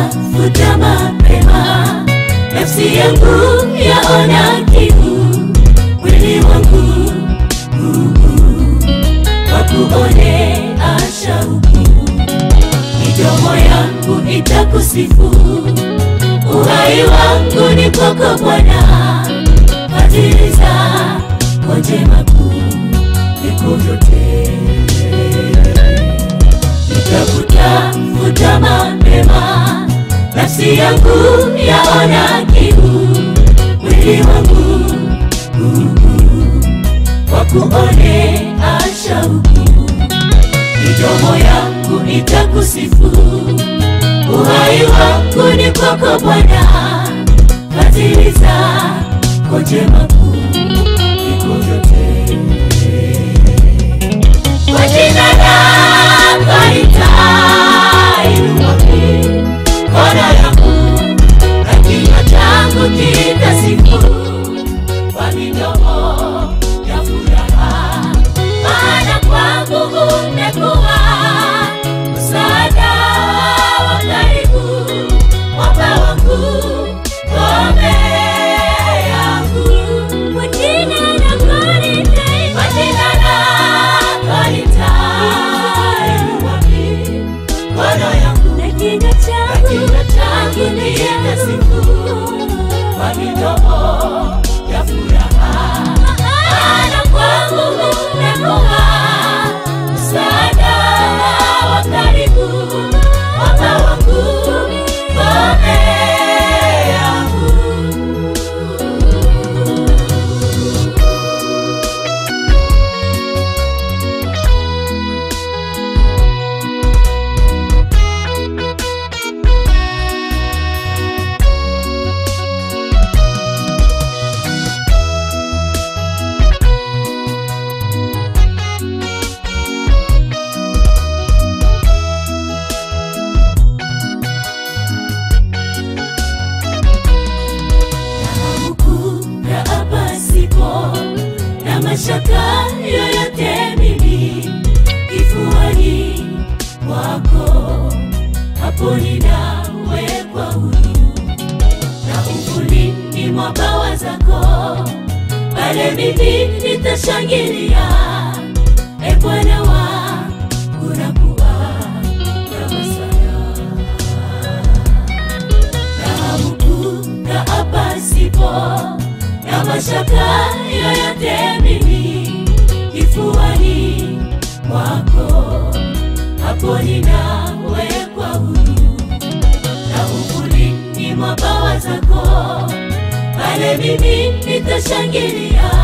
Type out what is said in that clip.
Nitakutafuta mapema, nafsi yangu yaona kiu, mwili wangu wakuone ashauku, midomo yangu itakusifu, uhai wangu ni kwako Bwana, fadhili zako njema kuu viko vyote. Nitakutafuta mapema, nafsi yangu yaona kiu, mwili wangu wakuone ashauku, midomo yangu itakusifu, uhai wangu ni kwako Bwana, fadhili zako njema kuu viko vyote. Kwa jina lako nitainua mikono yangu, na kinywa changu kitasifu kwa midomo ya furaha, maana kwangu umekuwa msaada wa karibu, mwamba wangu, ngome yangu. Kwa jina lako nitainua, kwa jina lako nitainua mikono yangu, na kinywa changu kitasifu kwa midomo ya furaha, maana kwangu umekuwa msaada wa karibu, mwamba wangu, ngome yangu. huku na hapa sipo na mashaka yoyote mimi kifuani mwako hapo ninawekwa huru na uvulini mwa bawa zako pale mimi nitashangilia e Bwana wa unakuwa kama sana raha kuu na hapa sipo na mashaka yoyote mimi kifuani mwako hapo ninawekwa huru na uvulini mwa bawa zako pale mimi nitashangilia